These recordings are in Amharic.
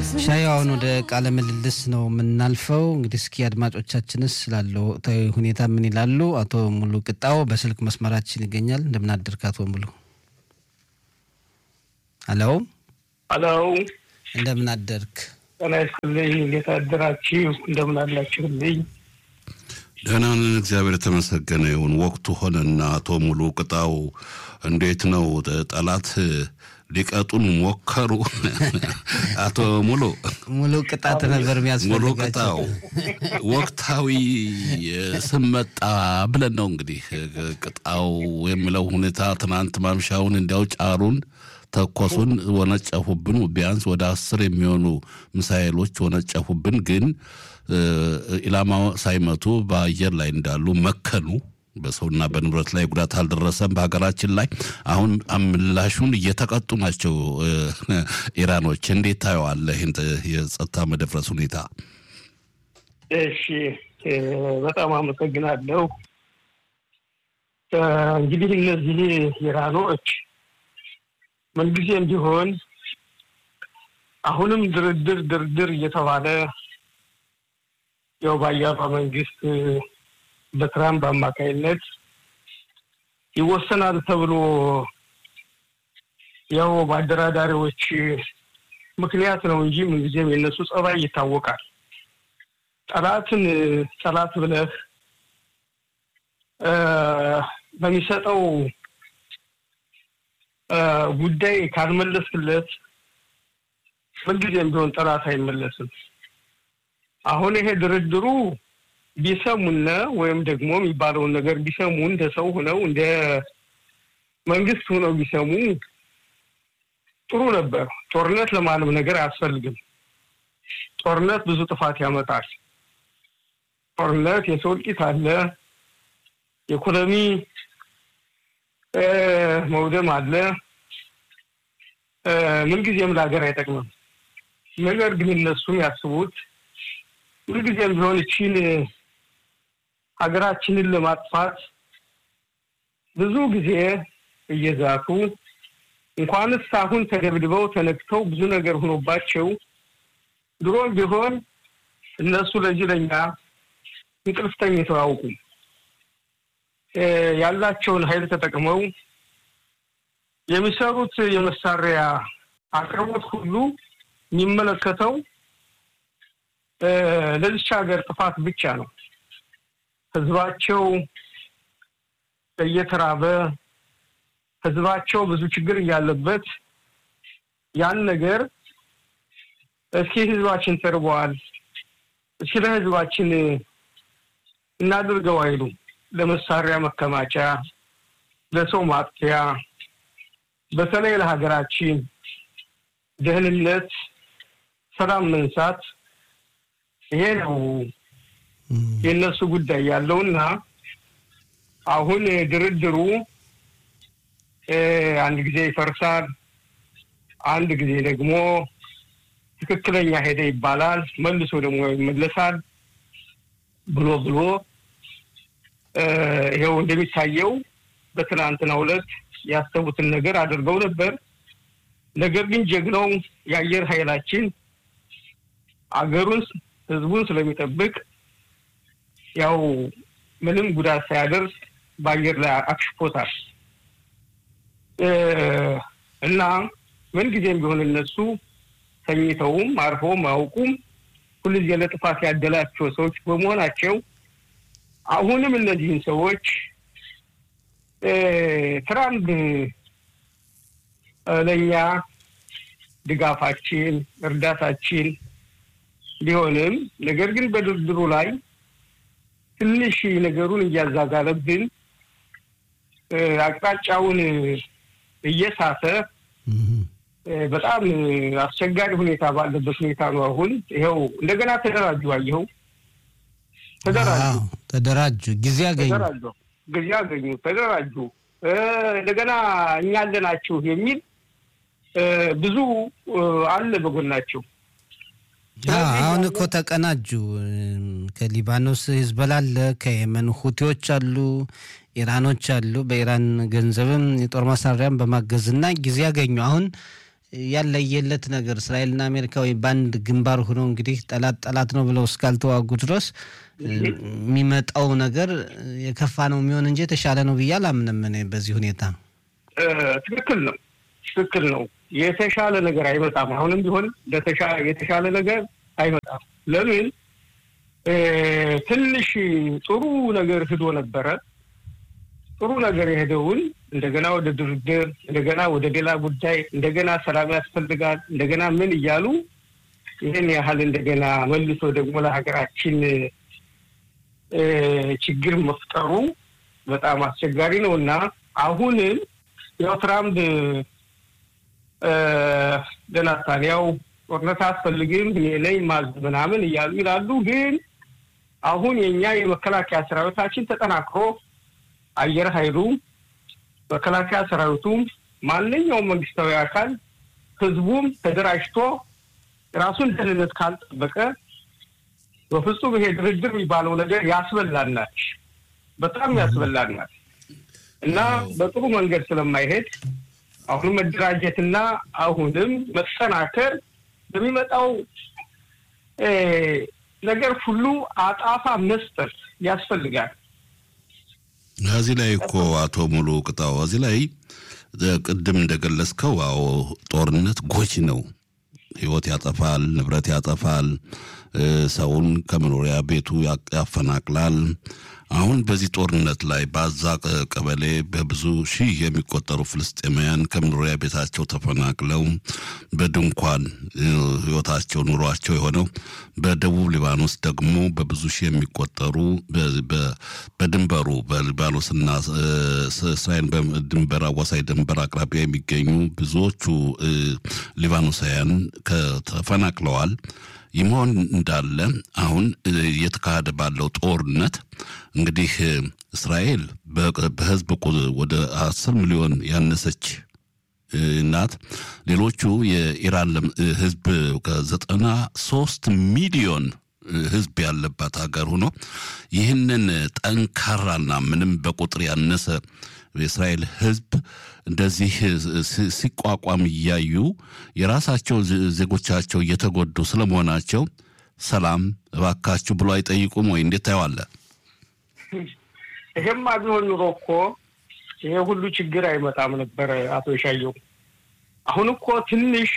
ሻይ አሁን ወደ ቃለ ምልልስ ነው የምናልፈው። እንግዲህ እስኪ አድማጮቻችንስ ስላለው ወቅታዊ ሁኔታ ምን ይላሉ? አቶ ሙሉ ቅጣው በስልክ መስመራችን ይገኛል። እንደምን አደርክ አቶ ሙሉ? ሄሎ ሄሎ፣ እንደምን አደርክ? ጤና ይስጥልኝ። እንዴት አደራችሁ? እንደምን አላችሁልኝ? ደህና ነን፣ እግዚአብሔር የተመሰገነ ይሁን። ወቅቱ ሆነና አቶ ሙሉ ቅጣው እንዴት ነው? ጠላት ሊቀጡን ሞከሩ። አቶ ሙሉ ሙሉ ቅጣት ነበር ሙሉ የሚያስፈልጋቸው። ቅጣው ወቅታዊ ስም መጣ ብለን ነው እንግዲህ ቅጣው የሚለው ሁኔታ ትናንት ማምሻውን እንዲያው ጫሩን ተኮሱን፣ ወነጨፉብን። ቢያንስ ወደ አስር የሚሆኑ ሚሳኤሎች ወነጨፉብን። ግን ኢላማ ሳይመቱ በአየር ላይ እንዳሉ መከኑ። በሰውና በንብረት ላይ ጉዳት አልደረሰም በሀገራችን ላይ። አሁን ምላሹን እየተቀጡ ናቸው ኢራኖች። እንዴት ታየዋለህ ይህን የጸጥታ መደፍረስ ሁኔታ? እሺ፣ በጣም አመሰግናለሁ። እንግዲህ እነዚህ ኢራኖች ምንጊዜም ቢሆን አሁንም ድርድር ድርድር እየተባለ ያው በአያባ መንግስት በትራምፕ አማካይነት ይወሰናል ተብሎ ያው በአደራዳሪዎች ምክንያት ነው እንጂ ምንጊዜም የነሱ ጸባይ ይታወቃል። ጠላትን ጠላት ብለህ በሚሰጠው ጉዳይ ካልመለስክለት ምንጊዜም ቢሆን ጠላት አይመለስም። አሁን ይሄ ድርድሩ ቢሰሙነ ወይም ደግሞ የሚባለውን ነገር ቢሰሙ እንደ ሰው ሆነው እንደ መንግስት ሆነው ቢሰሙ ጥሩ ነበር። ጦርነት ለማንም ነገር አያስፈልግም። ጦርነት ብዙ ጥፋት ያመጣል። ጦርነት የሰው እልቂት አለ፣ የኢኮኖሚ መውደም አለ። ምንጊዜም ለሀገር አይጠቅምም። ነገር ግን እነሱም ያስቡት ምንጊዜም ቢሆን እቺን ሀገራችንን ለማጥፋት ብዙ ጊዜ እየዛቱ እንኳንስ አሁን ተደብድበው ተነክተው ብዙ ነገር ሆኖባቸው ድሮም ቢሆን እነሱ ለዚህ ለኛ እንቅልፍ ተኝተው አያውቁም። ያላቸውን ኃይል ተጠቅመው የሚሰሩት የመሳሪያ አቅርቦት ሁሉ የሚመለከተው ለዚች ሀገር ጥፋት ብቻ ነው። ህዝባቸው እየተራበ ህዝባቸው ብዙ ችግር እያለበት ያን ነገር እስኪ ህዝባችን ተርበዋል፣ እስኪ ለህዝባችን እናድርገው አይሉ ለመሳሪያ መከማቻ፣ ለሰው ማጥፊያ፣ በተለይ ለሀገራችን ደህንነት፣ ሰላም መንሳት ይሄ ነው የእነሱ ጉዳይ ያለውና አሁን ድርድሩ አንድ ጊዜ ይፈርሳል፣ አንድ ጊዜ ደግሞ ትክክለኛ ሄደ ይባላል፣ መልሶ ደግሞ ይመለሳል ብሎ ብሎ ይኸው እንደሚታየው በትናንትናው ዕለት ያሰቡትን ነገር አድርገው ነበር። ነገር ግን ጀግናው የአየር ኃይላችን አገሩን ህዝቡን ስለሚጠብቅ ያው ምንም ጉዳት ሳያደርስ በአየር ላይ አክሽፎታል እና ምንጊዜም ቢሆን እነሱ ተኝተውም አርፈውም አያውቁም። ሁልጊዜ ለጥፋት ያደላቸው ሰዎች በመሆናቸው አሁንም እነዚህን ሰዎች ትራምፕ ለእኛ ድጋፋችን፣ እርዳታችን ቢሆንም ነገር ግን በድርድሩ ላይ ትንሽ ነገሩን እያዛጋለብን አቅጣጫውን እየሳተ በጣም አስቸጋሪ ሁኔታ ባለበት ሁኔታ ነው። አሁን ይኸው እንደገና ተደራጁ፣ አየኸው፣ ተደራጁ ተደራጁ፣ ጊዜ አገኙ፣ ተደራጁ፣ ጊዜ አገኙ፣ ተደራጁ። እንደገና እኛ አለናችሁ የሚል ብዙ አለ በጎናቸው። አሁን እኮ ተቀናጁ። ከሊባኖስ ሂዝቦላ አለ፣ ከየመን ሁቲዎች አሉ፣ ኢራኖች አሉ። በኢራን ገንዘብም የጦር መሳሪያም በማገዝና ጊዜ ያገኙ። አሁን ያለየለት ነገር እስራኤልና አሜሪካ ወይ በአንድ ግንባር ሆነው እንግዲህ ጠላት ጠላት ነው ብለው እስካልተዋጉ ድረስ የሚመጣው ነገር የከፋ ነው የሚሆን እንጂ የተሻለ ነው ብዬ አላምንም። እኔ በዚህ ሁኔታ ትክክል ነው፣ ትክክል ነው። የተሻለ ነገር አይመጣም። አሁንም ቢሆን የተሻለ ነገር አይመጣም። ለምን ትንሽ ጥሩ ነገር ሂዶ ነበረ። ጥሩ ነገር የሄደውን እንደገና ወደ ድርድር፣ እንደገና ወደ ሌላ ጉዳይ፣ እንደገና ሰላም ያስፈልጋል፣ እንደገና ምን እያሉ ይህን ያህል እንደገና መልሶ ደግሞ ለሀገራችን ችግር መፍጠሩ በጣም አስቸጋሪ ነው እና አሁንም ያው ትራምፕ ለናታንያው ጦርነት አያስፈልግም እኔ ነኝ ማዝ ምናምን እያሉ ይላሉ። ግን አሁን የእኛ የመከላከያ ሰራዊታችን ተጠናክሮ አየር ኃይሉ፣ መከላከያ ሰራዊቱም፣ ማንኛውም መንግስታዊ አካል ህዝቡም ተደራጅቶ ራሱን ደህንነት ካልጠበቀ በፍጹም ይሄ ድርድር የሚባለው ነገር ያስበላናል፣ በጣም ያስበላናል እና በጥሩ መንገድ ስለማይሄድ አሁንም መደራጀትና አሁንም መጠናከር በሚመጣው ነገር ሁሉ አጣፋ መስጠት ያስፈልጋል። እዚህ ላይ እኮ አቶ ሙሉ ቅጣው እዚህ ላይ ቅድም እንደገለጽከው አዎ ጦርነት ጎጂ ነው። ህይወት ያጠፋል፣ ንብረት ያጠፋል፣ ሰውን ከመኖሪያ ቤቱ ያፈናቅላል። አሁን በዚህ ጦርነት ላይ በአዛ ቀበሌ በብዙ ሺህ የሚቆጠሩ ፍልስጤማውያን ከመኖሪያ ቤታቸው ተፈናቅለው በድንኳን ህይወታቸው ኑሯቸው የሆነው በደቡብ ሊባኖስ ደግሞ በብዙ ሺህ የሚቆጠሩ በድንበሩ በሊባኖስና እስራኤል ድንበር አዋሳኝ ድንበር አቅራቢያ የሚገኙ ብዙዎቹ ሊባኖሳውያን ተፈናቅለዋል። ይህ መሆን እንዳለ አሁን እየተካሄደ ባለው ጦርነት እንግዲህ እስራኤል በህዝብ ወደ አስር ሚሊዮን ያነሰች ናት። ሌሎቹ የኢራን ህዝብ ከዘጠና ሶስት ሚሊዮን ህዝብ ያለባት ሀገር ሆኖ ይህንን ጠንካራና ምንም በቁጥር ያነሰ የእስራኤል ህዝብ እንደዚህ ሲቋቋም እያዩ የራሳቸው ዜጎቻቸው እየተጎዱ ስለመሆናቸው ሰላም እባካችሁ ብሎ አይጠይቁም ወይ? እንዴት ታየዋለህ? ይሄማ ቢሆን ኑሮ እኮ ይሄ ሁሉ ችግር አይመጣም ነበረ። አቶ ሻየው አሁን እኮ ትንሽ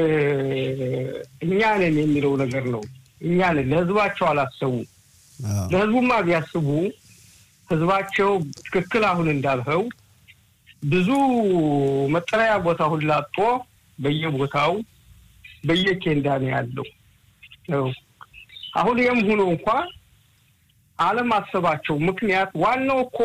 እኛ ነን የሚለው ነገር ነው። እኛ ነን ለህዝባቸው አላሰቡ። ለህዝቡማ ቢያስቡ ህዝባቸው ትክክል አሁን እንዳልኸው ብዙ መጠለያ ቦታ ሁላ አጥቶ በየቦታው በየኬንዳ ነው ያለው። አሁን ይህም ሆኖ እንኳ አለማሰባቸው ምክንያት ዋናው እኮ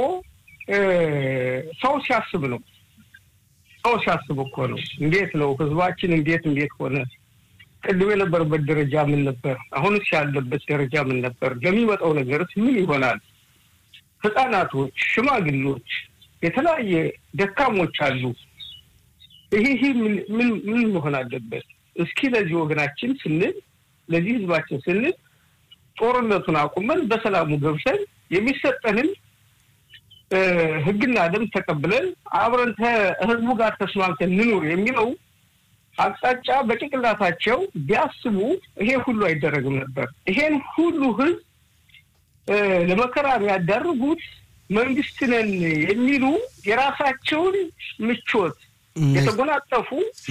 ሰው ሲያስብ ነው። ሰው ሲያስብ እኮ ነው። እንዴት ነው ህዝባችን እንዴት እንዴት ሆነ? ቅድም የነበረበት ደረጃ ምን ነበር? አሁንስ ያለበት ደረጃ ምን ነበር? ለሚመጣው ነገርስ ምን ይሆናል? ህጻናቶች፣ ሽማግሌዎች፣ የተለያየ ደካሞች አሉ። ይሄ ይሄ ምን ምን መሆን አለበት? እስኪ ለዚህ ወገናችን ስንል ለዚህ ህዝባችን ስንል ጦርነቱን አቁመን በሰላሙ ገብተን የሚሰጠንን ህግና ደንብ ተቀብለን አብረን ከህዝቡ ጋር ተስማምተን እንኑር የሚለው አቅጣጫ በጭንቅላታቸው ቢያስቡ ይሄ ሁሉ አይደረግም ነበር። ይሄን ሁሉ ህዝብ ለመከራ የሚያዳርጉት መንግስት ነን የሚሉ የራሳቸውን ምቾት የተጎናጠፉ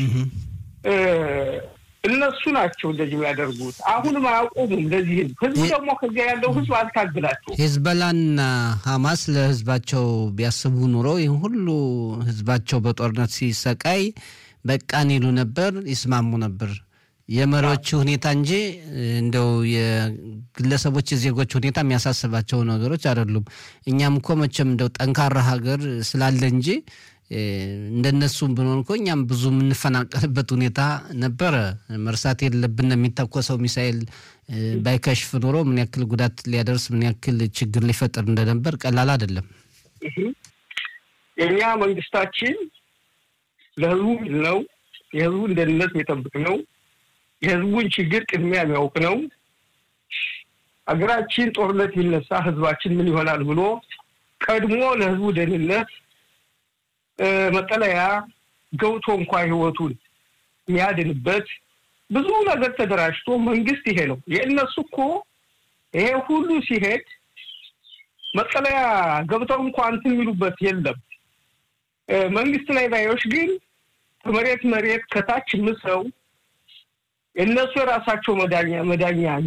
እነሱ ናቸው እንደዚህ የሚያደርጉት። አሁንም አያቆሙም። ለዚህ ህዝብ ህዝቡ ደግሞ ከዚያ ያለው ህዝብ አልታግላቸው። ሂዝበላና ሀማስ ለህዝባቸው ቢያስቡ ኑሮ ይህ ሁሉ ህዝባቸው በጦርነት ሲሰቃይ በቃን ይሉ ነበር፣ ይስማሙ ነበር። የመሪዎች ሁኔታ እንጂ እንደው የግለሰቦች የዜጎች ሁኔታ የሚያሳስባቸው ነገሮች አይደሉም። እኛም እኮ መቼም እንደው ጠንካራ ሀገር ስላለ እንጂ እንደነሱም ብንሆን እኮ እኛም ብዙ የምንፈናቀልበት ሁኔታ ነበረ። መርሳት የለብን። የሚተኮሰው ሚሳኤል ባይከሽፍ ኖሮ ምን ያክል ጉዳት ሊያደርስ ምን ያክል ችግር ሊፈጥር እንደነበር ቀላል አይደለም። የእኛ መንግስታችን ለህዝቡ ነው፣ የህዝቡን ደህንነት የሚጠብቅ ነው፣ የህዝቡን ችግር ቅድሚያ የሚያውቅ ነው። ሀገራችን ጦርነት ቢነሳ ህዝባችን ምን ይሆናል ብሎ ቀድሞ ለህዝቡ ደህንነት መጠለያ ገብቶ እንኳ ህይወቱን የሚያድንበት ብዙ ነገር ተደራጅቶ መንግስት ይሄ ነው የእነሱ እኮ ይሄ ሁሉ ሲሄድ መጠለያ ገብተው እንኳን እንትን የሚሉበት የለም። መንግስት ላይ ባዮች ግን ከመሬት መሬት ከታች ምሰው የእነሱ የራሳቸው መዳኛ መዳኛ